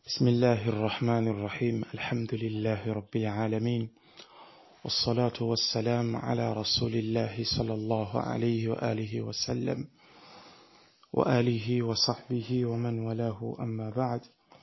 بسم الله الرحمن الرحيم الحمد لله رب العالمين والصلاة والسلام على رسول الله صلى الله عليه وآله وسلم وآله وصحبه ومن ولاه أما بعد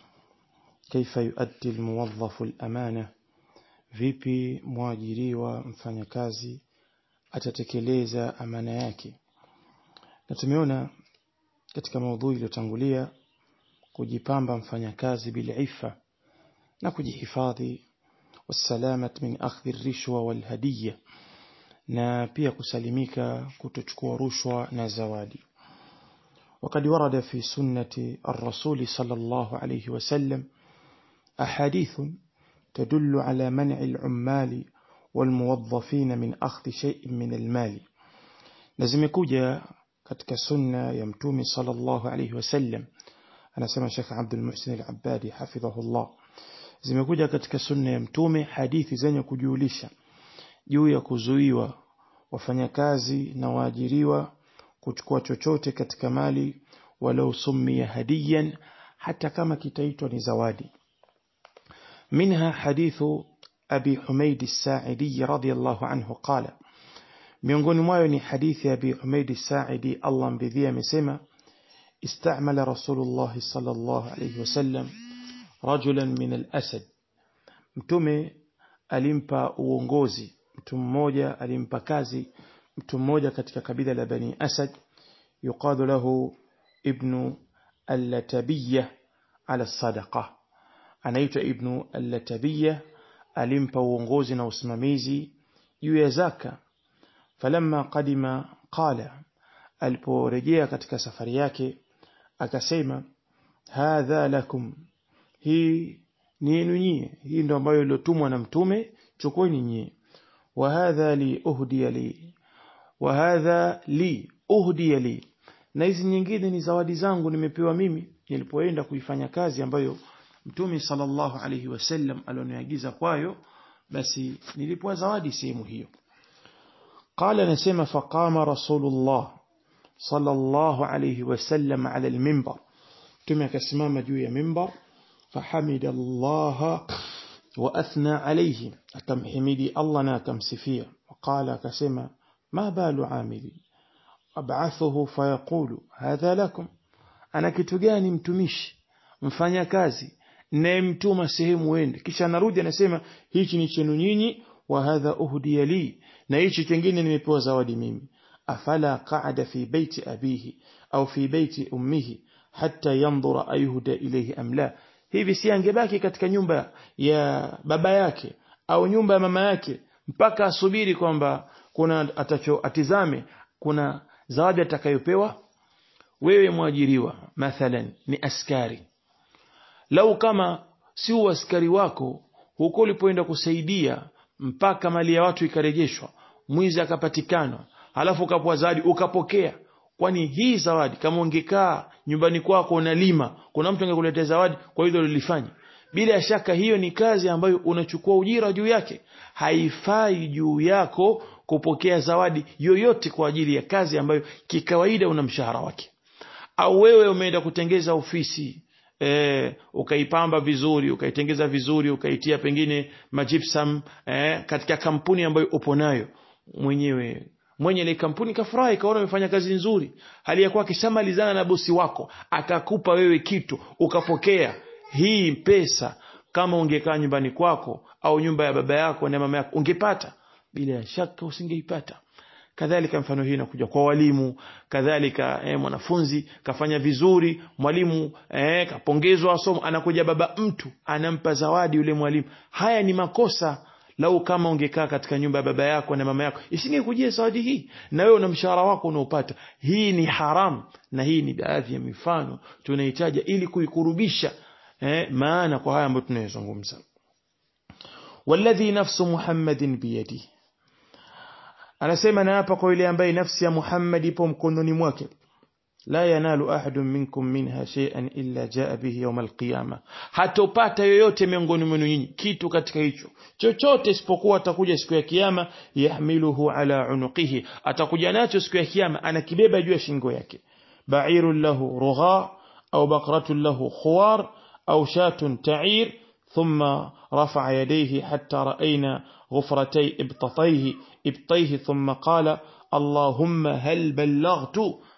كيف يؤدي الموظف الأمانة vipi mwajiriwa mfanyakazi atatekeleza amana yake na tumeona katika maudhui iliyotangulia kujipamba mfanyakazi bilifa na kujihifadhi wasalamat min akhdhi rishwa walhadiya na pia kusalimika kutochukua rushwa na zawadi وقد ورد في سنة الرسول صلى الله عليه وسلم أحاديث تدل على منع العمال والموظفين من أخذ شيء من المال لازم يكوجا katika sunna ya mtume sallallahu alayhi wasallam anasema Sheikh Abdul Muhsin Al-Abbadi hafidhahullah zimekuja katika sunna ya mtume hadithi zenye kujulisha juu ya kuzuiwa wafanyakazi na waajiriwa kuchukua chochote katika mali walau summiya hadiyan hata kama kitaitwa ni zawadi منها حديث أبي حميد الساعدي رضي الله عنه قال miongoni mwayo ni hadithi ya Abi Humaid Sa'idi Allah mbidhia amesema istamala Rasulullah sallallahu alayhi wasallam rajulan min al-asad mtume alimpa uongozi mtu mmoja alimpa kazi mtu mmoja katika kabila la Bani Asad yuqadu lahu ibnu al-Latabiyya ala sadaqa anaitwa ibnu al-Latabiyya alimpa uongozi na usimamizi juu ya zaka falamma qadima qala aliporejea katika safari yake akasema hadha lakum hii ni yenu nyie hii ndo ambayo iliotumwa na mtume chukueni nyie wa hadha li uhdiya li wa hadha li uhdiya li na hizi nyingine ni zawadi zangu nimepewa mimi nilipoenda kuifanya kazi ambayo mtume sallallahu alaihi wasallam alioniagiza kwayo basi nilipewa zawadi sehemu hiyo قال نسمى فقام رسول الله صلى الله عليه وسلم على المنبر كما كسمام جوية منبر فحمد الله وأثنى عليه كم حمدي الله ناكم سفير وقال كسمى ما بال عاملي أبعثه فيقول هذا لكم أنا كتجاني متمش mfanya kazi nayemtuma sehemu wende kisha narudi anasema hichi ni chenu nyinyi wa hadha uhdiya li na hichi kingine nimepewa zawadi mimi afala qa'ada fi baiti abihi au fi baiti ummihi hatta yanzura ayuhda ilayhi am la hivi si angebaki katika nyumba ya baba yake au nyumba ya mama yake mpaka asubiri kwamba kuna atacho atizame kuna zawadi atakayopewa wewe mwajiriwa mathalan ni askari lau kama si askari wako huko ulipoenda kusaidia mpaka mali ya watu ikarejeshwa mwizi akapatikana halafu ukapewa zawadi ukapokea kwani hii zawadi kama ungekaa nyumbani kwako unalima kuna mtu angekuletea zawadi kwa hilo lilifanya bila shaka hiyo ni kazi ambayo unachukua ujira juu yake haifai juu yako kupokea zawadi yoyote kwa ajili ya kazi ambayo kikawaida una mshahara wake au wewe umeenda kutengeza ofisi e, ukaipamba vizuri ukaitengeza vizuri ukaitia pengine majipsam e, katika kampuni ambayo upo nayo mwenyewe mwenye ile kampuni kafurahi kaona umefanya kazi nzuri hali ya kuwa kishamalizana na bosi wako akakupa wewe kitu ukapokea hii pesa kama ungekaa nyumbani kwako au nyumba ya baba yako na mama yako ungepata bila shaka usingeipata kadhalika mfano hii inakuja kwa walimu kadhalika eh, mwanafunzi kafanya vizuri mwalimu eh, kapongezwa somo anakuja baba mtu anampa zawadi yule mwalimu haya ni makosa lau kama ungekaa katika nyumba ya baba yako na mama yako isingekujia zawadi hii na wewe una mshahara wako unaopata hii ni haram na hii ni baadhi ya mifano tunahitaji ili kuikurubisha eh, maana kwa haya ambayo tunayozungumza walladhi nafsu muhammadin biyadihi anasema na hapa kwa yule ambaye nafsi ya Muhammad ipo mkononi mwake la yanalu ahadun minkum minha shay'an illa jaa bihi yawm alqiyama hatopata yoyote miongoni mwenu nyinyi kitu katika hicho chochote isipokuwa atakuja siku ya kiyama yahmiluhu ala unuqihi atakuja nacho siku ya kiyama anakibeba juu ya shingo yake ba'irun lahu rugha au baqratun lahu khuwar أو شاة تعير ثم رفع يديه حتى رأينا غفرتي ابطتيه ابطيه ثم قال اللهم هل بلغت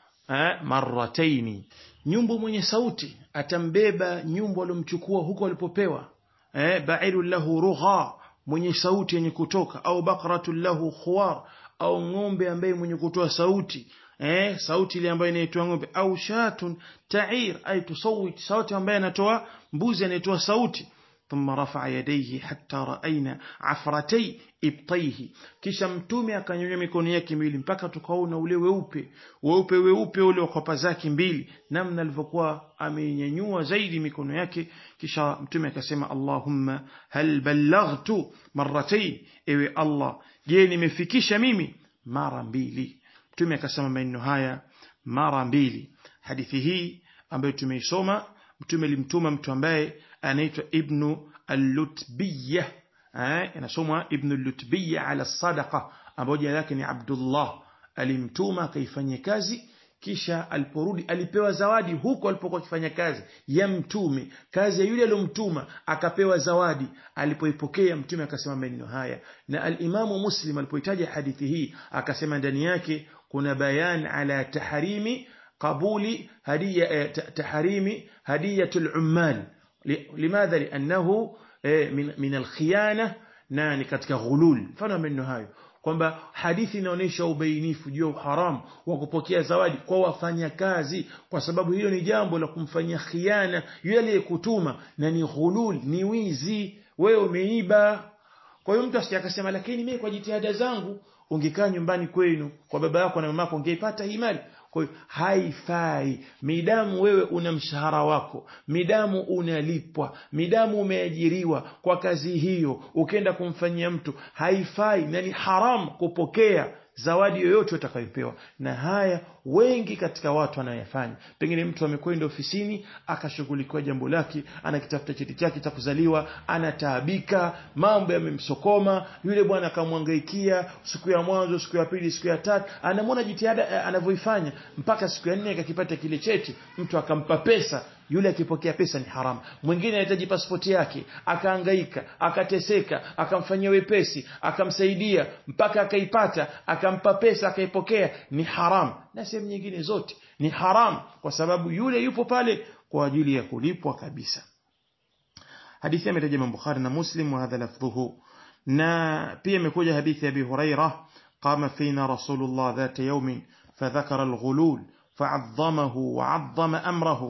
مرتين nyumbu mwenye sauti atambeba nyumbu alomchukua huko alipopewa eh, bairu lahu rugha mwenye sauti yenye kutoka au bakratu lahu khuwar au ng'ombe ambaye mwenye kutoa sauti eh, sauti ile ambayo inaitwa ng'ombe au shatun ta'ir ay tusawit sauti ambaye anatoa mbuzi anayetoa sauti ثم رفع يديه حتى رأينا عفرتي ibtaihi kisha mtume akanyonyoa mikono yake miwili mpaka tukaona ule weupe weupe weupe ule wa kwapa zake mbili namna alivyokuwa amenyanyua zaidi mikono yake kisha mtume akasema Allahumma hal ballaghtu marratayn ewe Allah je nimefikisha mimi mara mbili mtume akasema maneno haya mara mbili hadithi hii ambayo tumeisoma mtume alimtuma mtu ambaye anaitwa ibnu al-lutbiyah inasomwa ibn al-lutbiyah ala sadaqa ambayo jina lake ni Abdullah alimtuma akaifanyia kazi kisha aliporudi alipewa zawadi huko alipokuwa akifanya kazi ya mtume kazi ya yule aliyomtuma akapewa zawadi alipoipokea mtume akasema maneno haya na al-Imamu Muslim alipoitaja hadithi hii akasema ndani yake kuna bayan ala tahrimi qabuli hadiya tahrimi hadiyatul ummal limadha liannahu min, min alkhiyana na ni katika ghulul mfano maneno hayo kwamba hadithi inaonyesha ubainifu juu ya haramu wa kupokea zawadi kwa wafanyakazi kwa sababu hilo ni jambo la kumfanyia khiana yule aliyekutuma na ni ghulul ni wizi wewe umeiba kwa hiyo mtu asije akasema lakini mimi kwa jitihada zangu ungekaa nyumbani kwenu kwa baba yako na mama yako ungeipata hii mali kwa hiyo haifai midamu wewe una mshahara wako midamu unalipwa midamu umeajiriwa kwa kazi hiyo ukenda kumfanyia mtu haifai na ni haram kupokea zawadi yoyote utakayopewa na haya wengi katika watu wanayafanya pengine mtu amekwenda ofisini akashughulikiwa jambo lake anakitafuta cheti chake cha kuzaliwa anataabika mambo yamemsokoma yule bwana akamwangaikia siku ya mwanzo siku ya pili siku ya tatu anamwona jitihada anavyoifanya mpaka siku ya nne akakipata kile cheti mtu akampa pesa yule akipokea pesa ni haramu mwingine anahitaji pasipoti yake akaangaika akateseka akamfanyia wepesi akamsaidia mpaka akaipata akampa pesa akaipokea ni haramu na sehemu nyingine zote ni haramu kwa sababu yule yupo pale kwa ajili ya kulipwa kabisa hadithi ametaja Imam Bukhari na Muslim wa hadha lafdhuhu na pia imekuja hadithi ya Abi Hurairah qama fina Rasulullah dhata yawmin فذكر الغلول فعظمه وعظم أمره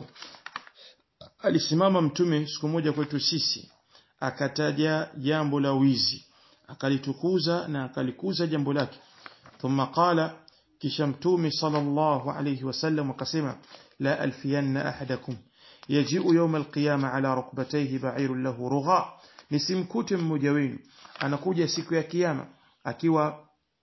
alisimama mtume siku moja kwetu sisi akataja jambo la wizi akalitukuza na akalikuza jambo lake thumma qala kisha mtume sallallahu alayhi wasallam akasema la alfiyanna ahadakum yaji'u yawm alqiyama ala rukbatayhi ba'irun lahu rugha nisimkute mmoja wenu anakuja siku ya kiyama akiwa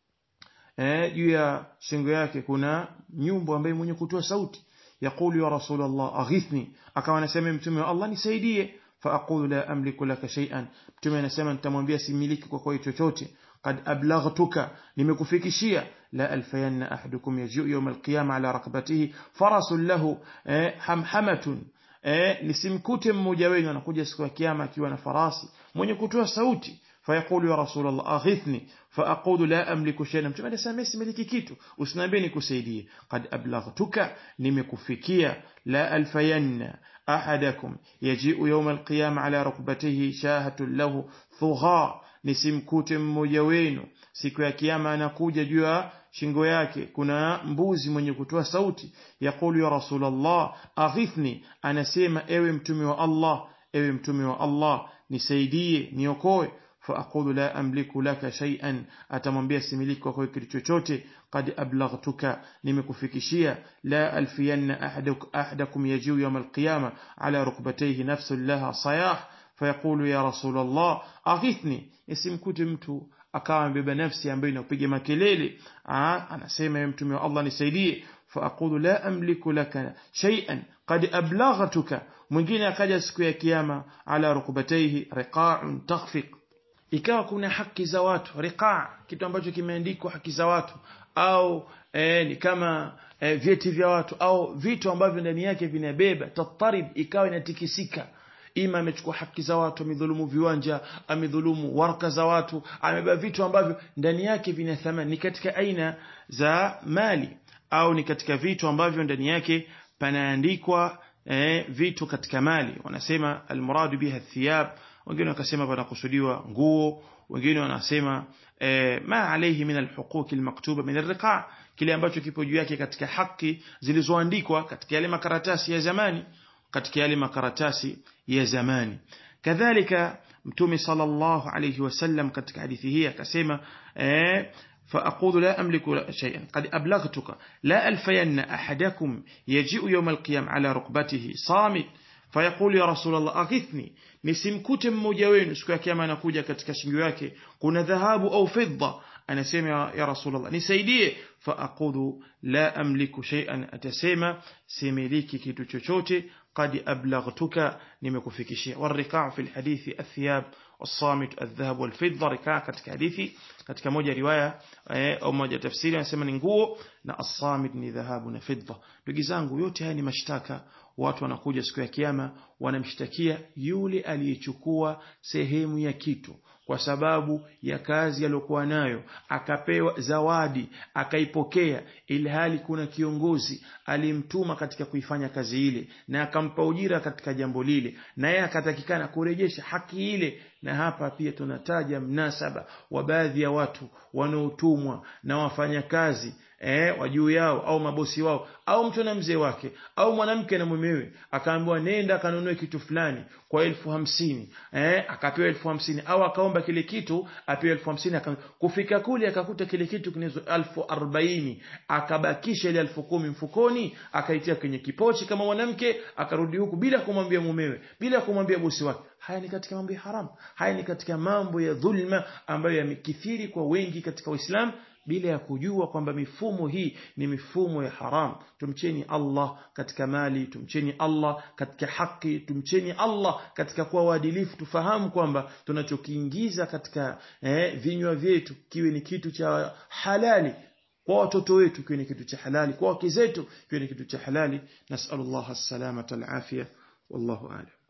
eh juu ya shingo yake kuna nyumbu ambaye mwenye kutoa sauti يقول يا رسول الله أغثني أكما نسمي متمي الله نسيديه فأقول لا أملك لك شيئا متمي نسمي أنت منبيا سميلك وكوي تشوتي قد أبلغتك لمكفيك شيئا لا ألفين أحدكم يجيء يوم القيامة على رقبته فرس له حمحمة nisimkute mmoja wenu anakuja siku ya kiyama akiwa na farasi mwenye kutoa sauti فيقول يا رسول الله أغثني فأقول لا أملك شيئا متى أنا سامي سملكي كيتو أسنابيني كسيدي قد أبلغتك نمكفكيا لا ألفين أحدكم يجيء يوم القيامة على ركبته شاهة له ثغاء nisimkute mmoja wenu siku ya kiyama anakuja juu ya shingo yake kuna mbuzi mwenye kutoa sauti yaqulu ya rasulallah aghithni anasema ewe mtume wa allah ewe mtume wa allah nisaidie niokoe فأقول لا أملك لك شيئا أتمنبيا سملك وكوي كريتشوتي قد أبلغتك نمكفكشيا لا ألفين أحدك أحدكم يجيو يوم القيامة على ركبتيه نفس لها صياح فيقول يا رسول الله أغثني اسم كتمت akawa amebeba nafsi ambayo inakupiga makelele anasema ya mtume wa Allah nisaidie faaqulu la amliku laka shay'an qad ablaghtuka mwingine akaja siku ya kiyama ala rukubataihi riqa'un takhfiq ikawa kuna haki za watu riqa kitu ambacho kimeandikwa haki za watu au eh, ni kama eh, vyeti vya watu au vitu ambavyo ndani yake vinabeba tatarib ikawa inatikisika ima amechukua haki za watu amedhulumu viwanja amedhulumu waraka za watu amebeba vitu ambavyo ndani yake vina thamani ni katika aina za mali au ni katika vitu ambavyo ndani yake panaandikwa eh, vitu katika mali wanasema almuradu biha thiyab wengine wakasema panakusudiwa nguo wengine wanasema eh, ma alayhi min alhuquq almaktuba min alriqa kile ambacho kipo juu yake katika haki zilizoandikwa katika yale makaratasi ya zamani katika yale makaratasi ya zamani kadhalika mtume sallallahu alayhi wasallam katika hadithi hii akasema eh, فأقول لا أملك شيئا قد أبلغتك لا ألفين أحدكم يجيء يوم القيام على ركبته صامت فيقول يا رسول الله أغثني nisimkute mmoja wenu siku ya kiyama anakuja katika shingo yake kuna dhahabu au fidda anasema ya rasulullah nisaidie faaqulu la amliku shay'an atasema similiki kitu chochote qad ablaghtuka nimekufikishia warriqa' fi alhadithi athiyab الصامت الذهب والفضة ركاع katika hadithi katika moja riwaya au moja tafsiri anasema ni nguo na as-samit ni dhahabu na fidda ndugu zangu yote haya ni mashtaka watu wanakuja siku ya kiyama wanamshtakia yule aliyechukua sehemu ya kitu kwa sababu ya kazi aliyokuwa nayo akapewa zawadi akaipokea ili hali kuna kiongozi alimtuma katika kuifanya kazi ile na akampa ujira katika jambo lile na yeye akatakikana kurejesha haki ile na hapa pia tunataja mnasaba wa baadhi ya watu wanaotumwa na wafanyakazi eh, wa juu yao au mabosi wao au mtu na mzee wake au mwanamke na mumewe akaambiwa nenda kanunue kitu fulani kwa elfu hamsini eh, akapewa elfu hamsini au akaomba kile kitu apewe elfu hamsini kufika kule akakuta kile kitu kinazo elfu arobaini akabakisha ile elfu kumi mfukoni akaitia kwenye kipochi kama mwanamke akarudi huku bila kumwambia mumewe bila kumwambia bosi wake haya ni katika mambo ya haramu haya ni katika mambo ya dhulma ambayo yamekithiri kwa wengi katika Uislamu bila ya kujua kwamba mifumo hii ni mifumo ya haram tumcheni Allah katika mali tumcheni Allah katika haki tumcheni Allah katika kuwa waadilifu tufahamu kwamba tunachokiingiza katika eh, vinywa vyetu kiwe ni kitu cha halali kwa watoto wetu kiwe ni kitu cha halali kwa wake zetu kiwe ni kitu cha halali nasallallahu as-salamata al-afia wallahu a'lam